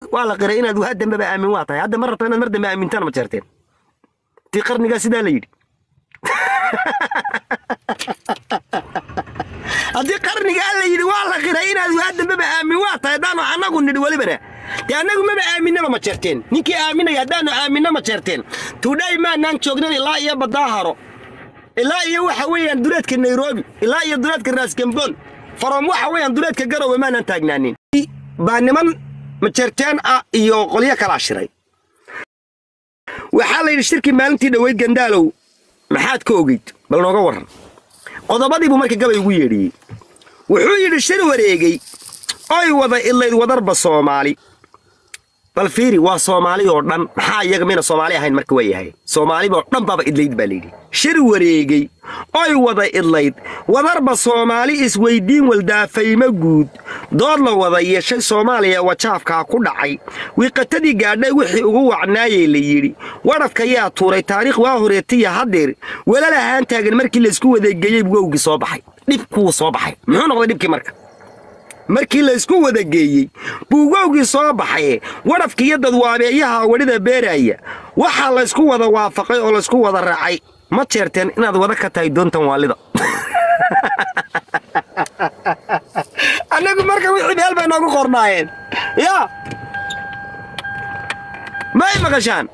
waa la qiray inaad waa dambeba aamin waa tahay hadda ma rabto inaad mar dambe aamintana ma jeerteen tii qarnigaa sidaa la yidhi haddii qarnigaa la yidhi waa la qiray inaad waa dambeba aamin waa tahay haddaanu annagu nidhi welibana dee annagu maba aaminaba ma jeerteen ninkii aaminaya haddaanu aaminno ma jeerteen tudhay maanaan joognan ilaa iyo badaaharo ilaa iyo waxa weeyaan duleedka nairobi ilaa iyo duleedka raasgamboon farom waxa weeyaan duleedka garowe maanaan taagnaanin baa niman majeerteen ah iyo qolyo kalaa shiray waxaa la yidhi shirkii maalintii dhoweyd gandaalow maxaad ka ogeyd bal nooga warran qodobadii buu marka gabay ugu yeedhiyey wuxuu yidhi shir wareegay oy wada idlayd wadarba soomaali bal fiiri waa soomaali oo dhan maxaa iyaga mina soomaali ahayn marka waa yahay soomaaliba oo dhan baaba idlayd baa layidhi shir wareegay oy wada idlayd wadarba soomaali isweyddiin waldaafaymo guud dood la wada yeeshay soomaaliya wajaafkaa ku dhacay wiiqatadii gaadhay wixii ugu wacnaayey la yidhi wadhafka yaa tuuray taariikh waa horeetiya haddeer walalahaan taagan markii laysku wadageeyey wowgii soo baxay dhibkuu soo baxay muxuu noqday dhibkii marka markii laysku wada geeyey buugowgii soo baxay wadhafka iyo dadwaabeeyaha wadhida beeraaya waxaa laysku wada waafaqay oo laysku wada raacay ma jeerteen inaad wada ka tahay doontan waalida annagu marka wixii meel bay noogu qornaayeen yaa may maqashaan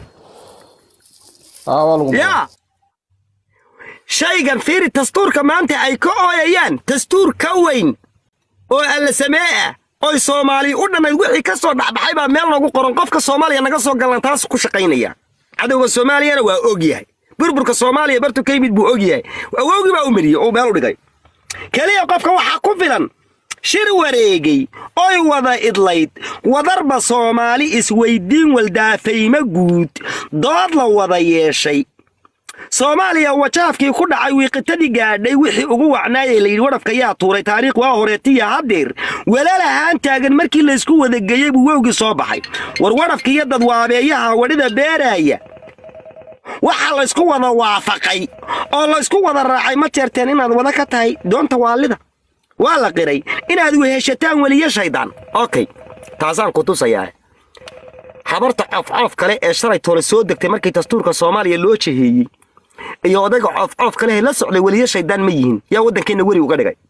yaa shaygan fiiri dastuurka maanta ay ka ooyayaan dastuur ka weyn oo alla samee ah oy soomaali u dhannayd wixii ka soo dhexbaxay baa meel noogu qoran qofka soomaaliya naga soo gallan taas ku shaqaynaya cadowga soomaaliyana waa og yahay burburka soomaaliya bartu ka yimid buu og yahay awowgii baa u mariyey oo meel u dhigay keliya qofka waxaa ku filan shir wareegay oy wada idlayd wadarba soomaali isweyddiin waldaafaymo guud dood la wada yeeshay soomaaliya wajaafkii ku dhacay wiiqitadii gaadhay wixii ugu wacnaayey layidhi wadhafka yaa tuuray taariikh waa horeetiya haddeer walaalahaan taagan markii laysku wadageeyey buu wowgii soo baxay war wadhafka iyo dadwaabeeyaha wadhida beeraaya waxaa laysku wada waafaqay oo laysku wada raacay ma jeerteen inaad wada ka tahay doonta waalida waa la qiray inaad weheshataan weliyo shaydaan okay taasaan ku tusayaa habarta cofcoof kale ee shalay toole soo degtay markii dastuurka soomaaliya loo jeheeyey iyo odayga cofcoof kale la socday weliyo shaydaan ma yihiin yaa waddankeenna weri uga dhigay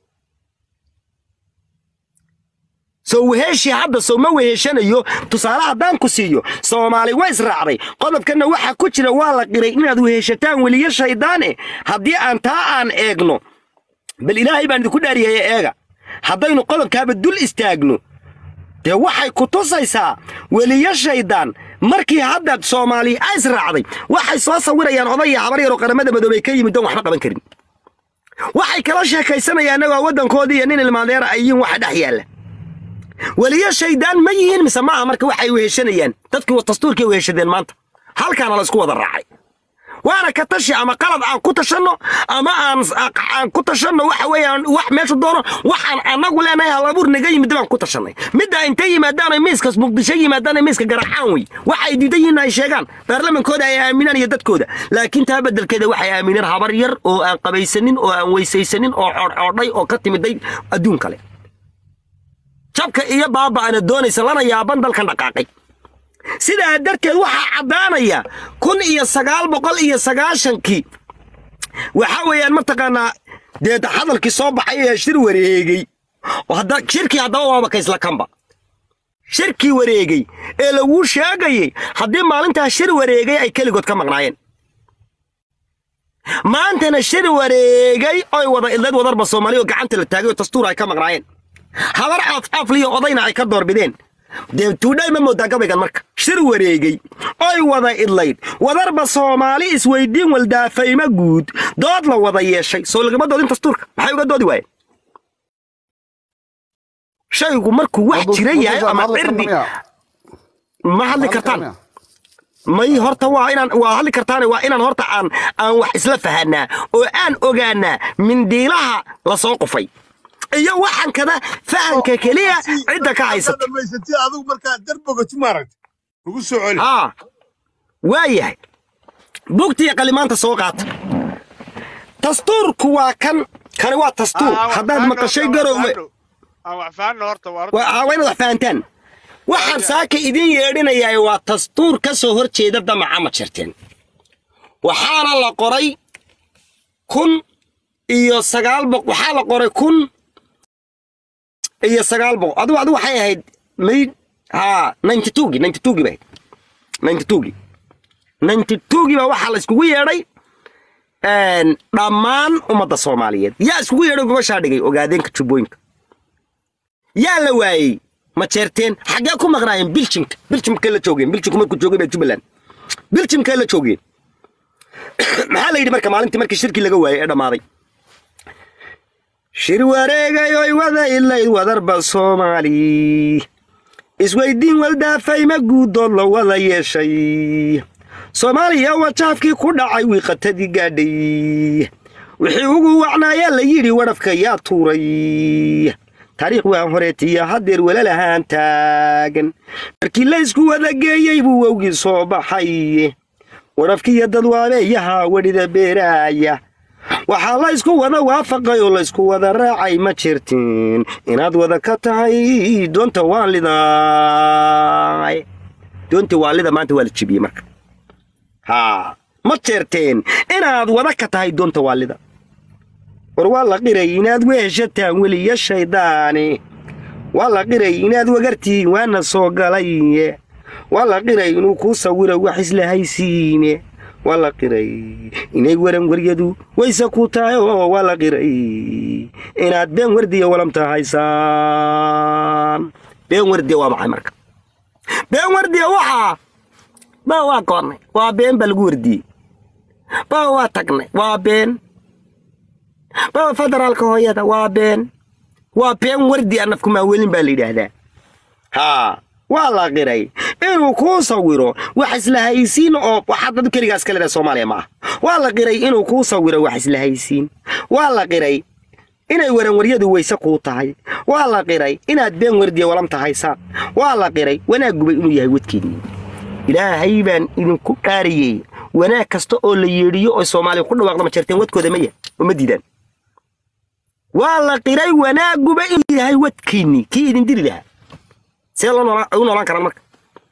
soo weheeshii hadda soo ma weheshanayo tusaale haddaan ku siiyo soomaali waa israacday qodobkanna waxaa ku jira waa la qiray inaad weheshataan weliyo shaydaane haddii aan taa aan eegno bal ilaahay baan idinku dhaariyaya eega haddaynu qodobkaaba dul istaagno dee waxay ku tusaysaa weliyo shaydaan markii hadda soomaali a israacday waxay soo sawirayaan odaya habar yaroo qaramada madoobey ka yimid doon waxba qaban karin waxay kala sheekaysanayaan waa waddankoodii iyo nin ilmaadeera ay yihiin waxa dhex yaalla weliyo shaydaan ma yihiin mise maaha marka waxay weheshanayaan dadkii dastuurkii weheshadeen maanta halkaana la isku wada raacay waana ka tashi ama qalad aan ku tashanno ama aan ku tashanno waxa weeyaan wax meeshu doono waxaan annagu leenahay halabuur naga yimid baan ku tashanay midda intay yimaadaan miiskas muqdisho yimaadaan miiska garacaan wey waxay diidan yihiin ay sheegaan baarlamankooda ay aaminaan iyo dadkooda laakiin taa beddelkeeda waxay aamineen habar yar oo aan qabaysanin oo aan weysaysanin oo coodcoodhay oo ka timiday adduun kale jabka iyo baaba'ana doonaysa lana yaaban dalkan dhaqaaqay sidaa darteed waxaa caddaanaya kun iyo sagaal boqol iyo sagaashankii waxaa weeyaan mataqaanaa dee hadalkii soo baxay ee shir wareegey shirkii haddaba waaba kaysla kanba shirkii wareegey ee laguu sheegayey haddii maalintaa shir wareegay ay keligood ka maqnaayeen maantana shir wareegay oy wada idlayd wadarba soomaaliya oo gacanta la taagay oo dastuur ay ka maqnaayeen habar caafcaafliyo odayna ay ka doorbideen dee tuudhay ma moodaa gabaygan marka shir wareegey oy wada idlayd wadarba soomaali isweyddiin waldaafaymo guud dood la wada yeeshay soo lagama doodin dastuurka maxay uga doodi waayeen shaygu markuu wax jira yahay ama cirdi ma hadli kartaan may horta waa inaan waa hadli kartaane waa inaan horta aan aan wax isla fahanaa oo aan ogaanaa mindiilaha la soo qufay iyo waxaan kada fahanka keliya cidda ka haysata adigu markaa darbogato maaragta ugu soo celi haa waa yahay bugtiya qalimaanta soo qaata dastuurku waa kan kani waa dastuur haddaad maqashay garoowe aan wax fahanno horta waa waa waa inaad wax fahantaan waxaan saaka idin yeedhinayaa waa dastuur ka soo hor jeeda damaca ma jirteen waxaana la qoray kun iyo sagaal boq waxaa la qoray kun iyo sagaal boq adigu adigu waxay ahayd mayd haa ninety twogi ninety twogi bay ninety twogi ninety twogi baa waxaa la iskugu yeedhay dhammaan ummadda soomaaliyeed yaa iskugu yeedhay gobashaa dhigay ogaadeenka jubbooyinka yaa la waayey ma jeerteen xaggee ku maqnaayeen biljimka biljimkay la joogeen biljimku markuu joogay baa jubbaland biljimkay la joogeen maxaa la yidhi marka maalintii markii shirkii laga waayey ee dhammaaday shir wareegay oy wada ilayd wadarba soomaali isweydiin waldaafay ma guudood la wada yeeshay soomaaliya wajaafkii ku dhacay wiiqatadii gaadhay wixii ugu wacnaayaa la yidhi wadhafka yaa tuuray taariikh waa horeetiya haddeer walalahaan taagan markii laysku wada geeyey buu wowgii soo baxay wadhafkiiyo dadwaabeeyaha wedhida beeraaya waxaa laysku wada waafaqay oo laysku wada raacay ma jirtiin inaad wada ka tahay doonta waalidaay doonta waalida maanta waa la jebiyey marka haa ma jeerteen inaad wada ka tahay doonta waalida war waa la qiray inaad weeshataan weliya shayddaani waa la qiray inaad wagartiin waana soo galay waa la qiray inuu kuu sawiro wax isla haysiine waa la qiray inay waran waryadu wayse ku tahay oo waa la qiray inaad been wardiya walamta haysaan been wardiya waa maxay marka been wardiya waxaa ba waa koonnay waa been baa lagu wardiyey ba waa tagnay waa been ba federaalka hooyada waa been waa been wardi a nafkumaa welin baa la yidhaahdaa haa waa la qiray inuu kuu sawiro wax isla haysiin oo waxaad dad keligaas ka leedahay soomaaliya ma ah waa la qiray inuu kuu sawiro wax isla haysiin waa la qiray inay waranwaryadu weyse kuu tahay waa la qiray inaad been wardiya walamta haysaan waa la qiray wanaag gubay inuu yahay wadkeennii ilaahay baan idinku dhaariyey wanaag kasta oo la yeedhiyo oo soomaaliya ku dhawaaqda ma jirteen wadkooda ma yahay oo ma diidaan waa la qiray wanaaguba inuu yahay wadkiinnii kii idin diri lahaa see loo u noolaan karaan marka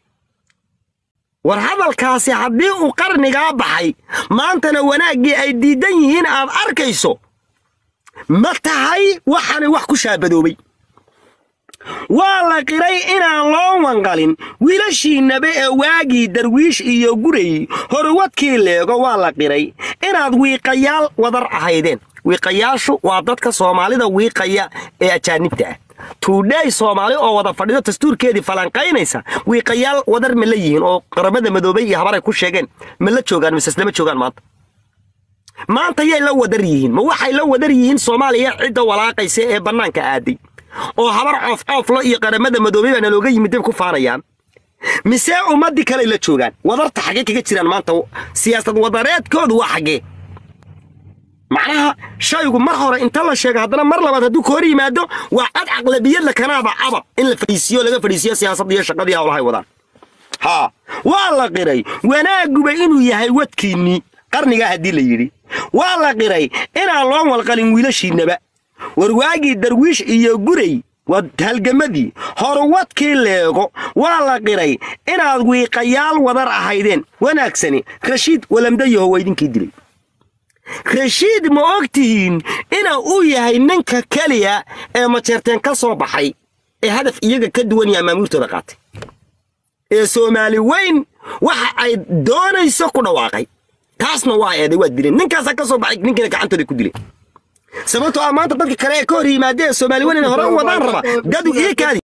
war hadalkaasi haddii uu qarnigaa baxay maantana wanaaggii ay diidan yihiin aad arkayso ma tahay waxaanay wax ku shaabadoobay waa la qiray inaan loo wanqalin wiilashiinnaba ee waagii darwiish iyo guray horwadkii leego waa la qiray inaad wiiqayaal wadar ahaydeen wiiqayaashu waa dadka soomaalida wiiqaya ee ajaanibta ah tuudhaay soomaali oo wada fadhido dastuurkeedii falanqaynaysa wiiqayaal wadar ma la yihiin oo qaramada madoobay iyo habaray ku sheegeen ma la joogaan mise islama joogaan maanta maanta yay la wadar yihiin ma waxay la wadar yihiin soomaaliya cidda walaaqaysa ee bannaanka aaday oo habar coof cooflo iyo qaramada madoobay baana looga yimid dib ku faanayaan mise ummaddii kaley la joogaan wadarta xaggee kaga jiraan maanta siyaasad wadareedkoodu waa xaggee macnaha shaygu mar hore inta la sheega haddana mar labaad hadduu ka hor yimaado waa cad caqlabiyadla kanaaba caba in la fadhiisiyo laga fadhiisiyo siyaasadda iyo shaqadii hawlahay wadaan haa waa la qiray wanaaguba inuu yahay wadkiinnii qarnigaa haddii la yidhi waa la qiray inaan loo walqalin wiilashiinnaba warwaagii darwiish iyo guray waa halgamadii horwadkii leego waa la qiray inaad wiiqayaal wadar ahaydeen wanaagsani rashiid walamdayaho waa idinkii dilay rashiid ma og tihiin ina uu yahay ninka keliya ee majeerteen ka soo baxay ee hadaf iyaga ka duwan yaha maamuurtooda qaatay ee soomaali weyn waxa ay doonayso ku dhawaaqay taasna waa eeday waa dileen ninkaasaa ka soo baxay ninkiina gacantooda ku dileen sababtoo ah maanta dadka kale ee ka hor yimaadee soomaali weyn inay hore u wadaan raba dadu ii kaadi